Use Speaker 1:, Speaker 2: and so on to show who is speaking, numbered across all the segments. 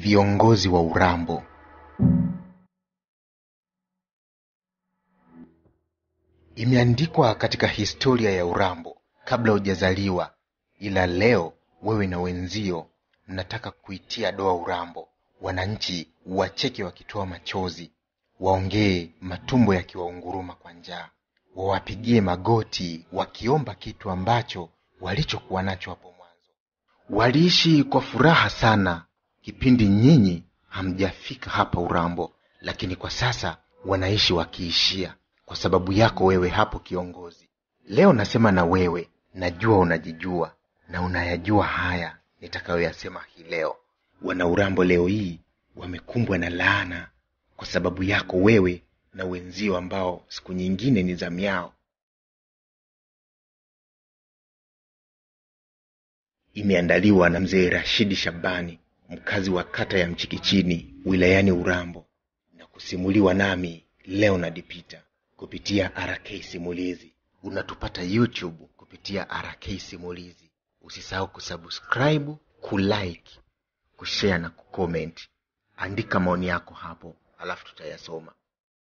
Speaker 1: Viongozi wa Urambo. Imeandikwa katika historia ya Urambo kabla hujazaliwa, ila leo wewe na wenzio mnataka kuitia doa Urambo. Wananchi wacheke wakitoa machozi, waongee matumbo yakiwaunguruma kwa njaa, wawapigie magoti wakiomba kitu ambacho walichokuwa nacho hapo mwanzo. Waliishi kwa furaha sana kipindi nyinyi hamjafika hapa Urambo, lakini kwa sasa wanaishi wakiishia kwa sababu yako wewe hapo kiongozi. Leo nasema na wewe, najua unajijua na unayajua haya nitakayoyasema hii leo. Wana Urambo leo hii wamekumbwa na laana kwa sababu yako wewe na wenzio ambao siku nyingine ni zamu yao. Imeandaliwa na mzee Rashidi Shabani, mkazi wa kata ya Mchikichini wilayani Urambo, na kusimuliwa nami Leonard Peter kupitia RK Simulizi. Unatupata YouTube kupitia RK Simulizi. Usisahau kusubscribe, kulike, kushare na kucomment. Andika maoni yako hapo, alafu tutayasoma.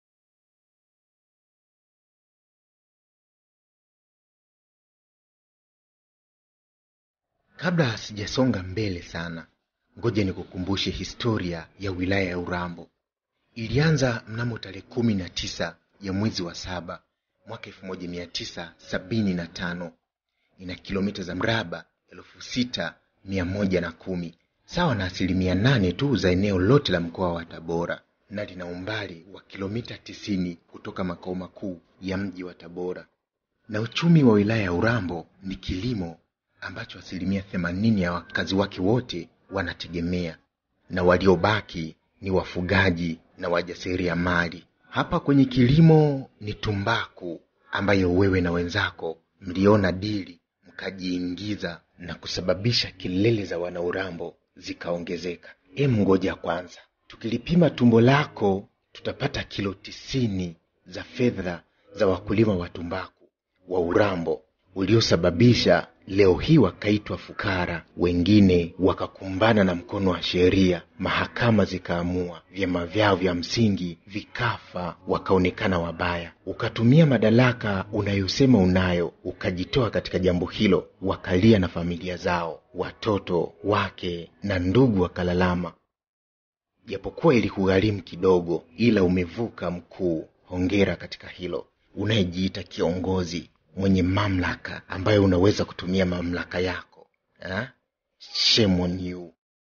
Speaker 1: Kabla sijasonga mbele sana, ngoja nikukumbushe historia ya wilaya ya Urambo. Ilianza mnamo tarehe kumi na tisa ya mwezi wa saba mwaka elfu moja mia tisa sabini na tano. Ina kilomita za mraba elfu sita mia moja na kumi sawa na asilimia nane tu za eneo lote la mkoa wa Tabora, na lina umbali wa kilomita tisini kutoka makao makuu ya mji wa Tabora. Na uchumi wa wilaya ya Urambo ni kilimo ambacho asilimia themanini ya wakazi wake wote wanategemea, na waliobaki ni wafugaji na wajasiriamali. Hapa kwenye kilimo ni tumbaku ambayo wewe na wenzako mliona dili mkajiingiza na kusababisha kelele za wanaurambo zikaongezeka. Em, ngoja kwanza, tukilipima tumbo lako tutapata kilo tisini za fedha za wakulima wa tumbaku wa Urambo uliosababisha leo hii wakaitwa fukara, wengine wakakumbana na mkono wa sheria, mahakama zikaamua, vyama vyao vya msingi vikafa, wakaonekana wabaya. Ukatumia madaraka unayosema unayo, ukajitoa katika jambo hilo, wakalia na familia zao, watoto wake na ndugu wakalalama. Japokuwa ilikugharimu kidogo, ila umevuka mkuu. Hongera katika hilo, unayejiita kiongozi mwenye mamlaka ambayo unaweza kutumia mamlaka yako ha? Shame on you.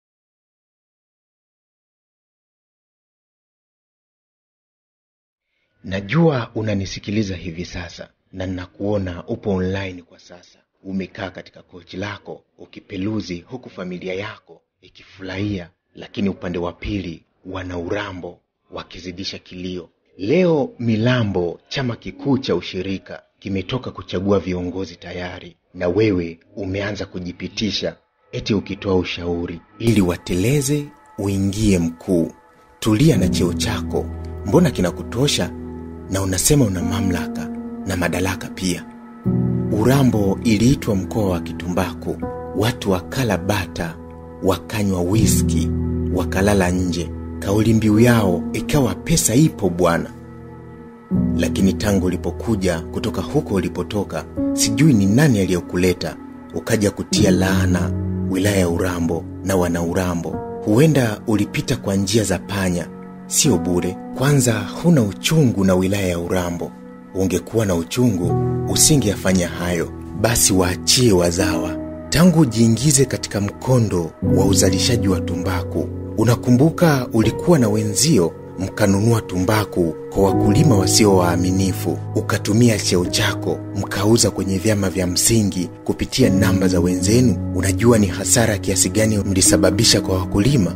Speaker 1: Najua unanisikiliza hivi sasa na ninakuona upo online kwa sasa, umekaa katika kochi lako ukipeluzi, huku familia yako ikifurahia, lakini upande wa pili wana Urambo wakizidisha kilio. Leo Milambo, chama kikuu cha ushirika kimetoka kuchagua viongozi tayari, na wewe umeanza kujipitisha eti ukitoa ushauri ili wateleze uingie mkuu. Tulia na cheo chako, mbona kinakutosha? Na unasema una mamlaka na madaraka pia. Urambo iliitwa mkoa wa kitumbaku, watu wakala bata, wakanywa wiski, wakalala nje. Kauli mbiu yao ikawa pesa ipo bwana lakini tangu ulipokuja kutoka huko ulipotoka, sijui ni nani aliyokuleta ukaja kutia laana wilaya ya Urambo na wana Urambo. Huenda ulipita kwa njia za panya, sio bure. Kwanza huna uchungu na wilaya ya Urambo. Ungekuwa na uchungu usingeyafanya hayo. Basi waachie wazawa. Tangu ujiingize katika mkondo wa uzalishaji wa tumbaku, unakumbuka ulikuwa na wenzio mkanunua tumbaku kwa wakulima wasio waaminifu, ukatumia cheo chako mkauza kwenye vyama vya msingi kupitia namba za wenzenu. Unajua ni hasara kiasi gani mlisababisha kwa wakulima?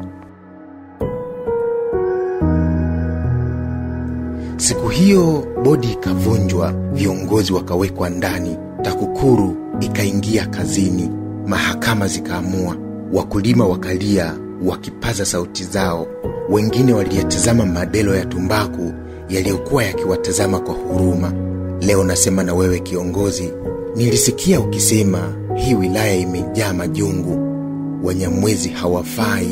Speaker 1: Siku hiyo bodi ikavunjwa, viongozi wakawekwa ndani, TAKUKURU ikaingia kazini, mahakama zikaamua, wakulima wakalia wakipaza sauti zao. Wengine waliyatazama madelo ya tumbaku yaliyokuwa yakiwatazama kwa huruma. Leo nasema na wewe kiongozi, nilisikia ukisema hii wilaya imejaa majungu, Wanyamwezi hawafai,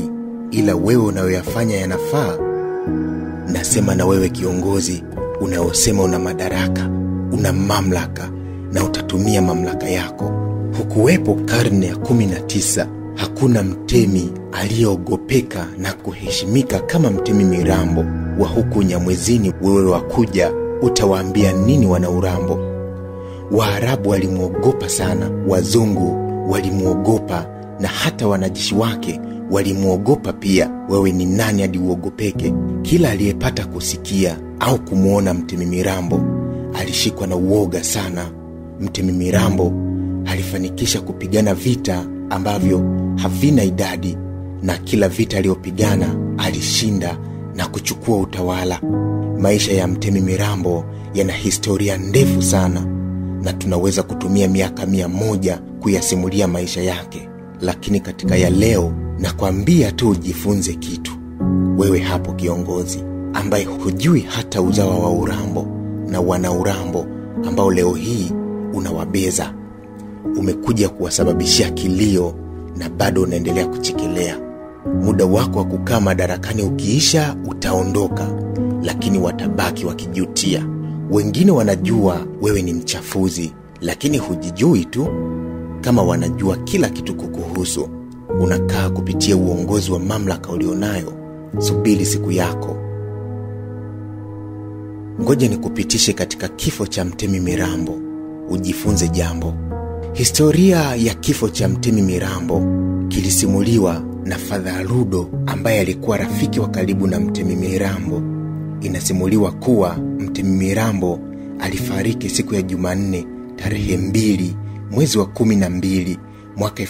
Speaker 1: ila wewe unayoyafanya yanafaa nasema na wewe kiongozi unaosema una madaraka una mamlaka na utatumia mamlaka yako hukuwepo karne ya kumi na tisa hakuna mtemi aliyeogopeka na kuheshimika kama mtemi mirambo wa huku nyamwezini wewe wakuja utawaambia nini wana urambo waarabu walimwogopa sana wazungu walimwogopa na hata wanajeshi wake walimwogopa pia wewe ni nani hadi uogopeke kila aliyepata kusikia au kumwona mtemi mirambo alishikwa na uoga sana mtemi mirambo alifanikisha kupigana vita ambavyo havina idadi na kila vita aliyopigana alishinda na kuchukua utawala maisha ya mtemi mirambo yana historia ndefu sana na tunaweza kutumia miaka mia moja kuyasimulia maisha yake lakini katika ya leo nakwambia tu ujifunze kitu wewe hapo kiongozi ambaye hujui hata uzawa wa urambo na wana urambo ambao leo hii unawabeza umekuja kuwasababishia kilio na bado unaendelea kuchekelea muda wako wa kukaa madarakani ukiisha utaondoka lakini watabaki wakijutia wengine wanajua wewe ni mchafuzi lakini hujijui tu kama wanajua kila kitu kukuhusu unakaa kupitia uongozi wa mamlaka ulionayo subiri siku yako ngoja nikupitishe katika kifo cha mtemi mirambo ujifunze jambo historia ya kifo cha mtemi mirambo kilisimuliwa na fadha rudo ambaye alikuwa rafiki wa karibu na mtemi mirambo inasimuliwa kuwa mtemi mirambo alifariki siku ya jumanne tarehe mbili mwezi wa kumi na mbili mwaka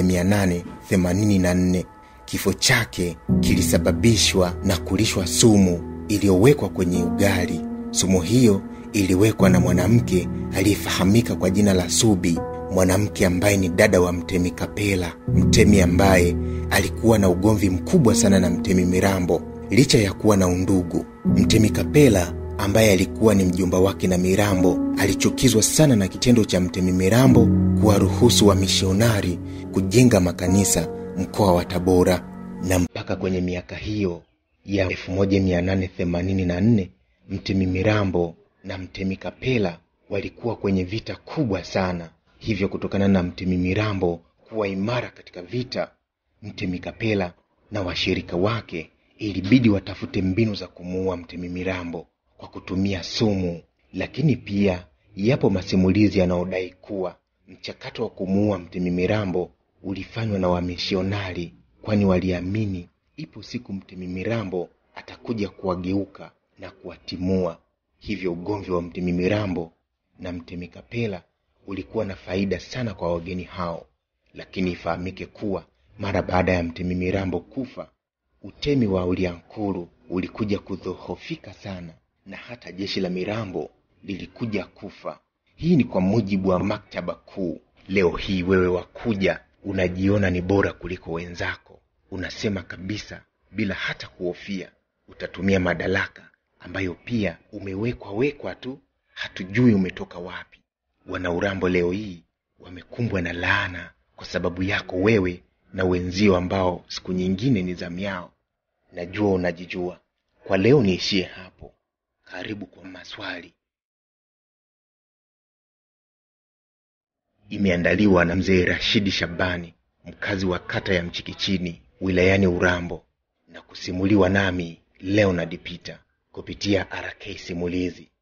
Speaker 1: 1884 kifo chake kilisababishwa na kulishwa sumu iliyowekwa kwenye ugali sumu hiyo iliwekwa na mwanamke aliyefahamika kwa jina la subi mwanamke ambaye ni dada wa mtemi kapela mtemi ambaye alikuwa na ugomvi mkubwa sana na mtemi mirambo licha ya kuwa na undugu mtemi kapela ambaye alikuwa ni mjomba wake na mirambo alichukizwa sana na kitendo cha mtemi mirambo kuwaruhusu wamishonari kujenga makanisa mkoa wa tabora na mpaka kwenye miaka hiyo ya 1884 mtemi mirambo na mtemi kapela walikuwa kwenye vita kubwa sana hivyo kutokana na mtemi mirambo kuwa imara katika vita mtemi kapela na washirika wake ilibidi watafute mbinu za kumuua mtemi mirambo kwa kutumia sumu lakini pia yapo masimulizi yanayodai kuwa mchakato wa kumuua mtemi mirambo ulifanywa na wamishionari kwani waliamini ipo siku mtemi mirambo atakuja kuwageuka na kuwatimua hivyo ugomvi wa mtemi mirambo na mtemi kapela ulikuwa na faida sana kwa wageni hao lakini ifahamike kuwa mara baada ya mtemi mirambo kufa utemi wa uliankuru ulikuja kudhoofika sana na hata jeshi la mirambo lilikuja kufa hii ni kwa mujibu wa maktaba kuu leo hii wewe wakuja unajiona ni bora kuliko wenzako unasema kabisa bila hata kuhofia utatumia madaraka ambayo pia umewekwa wekwa tu hatujui umetoka wapi wanaurambo leo hii wamekumbwa na laana kwa sababu yako wewe na wenzio ambao siku nyingine ni zamu yao najua unajijua kwa leo niishie hapo karibu kwa maswali imeandaliwa na mzee rashidi shabani mkazi wa kata ya mchikichini wilayani urambo na kusimuliwa nami leonard peter kupitia rk simulizi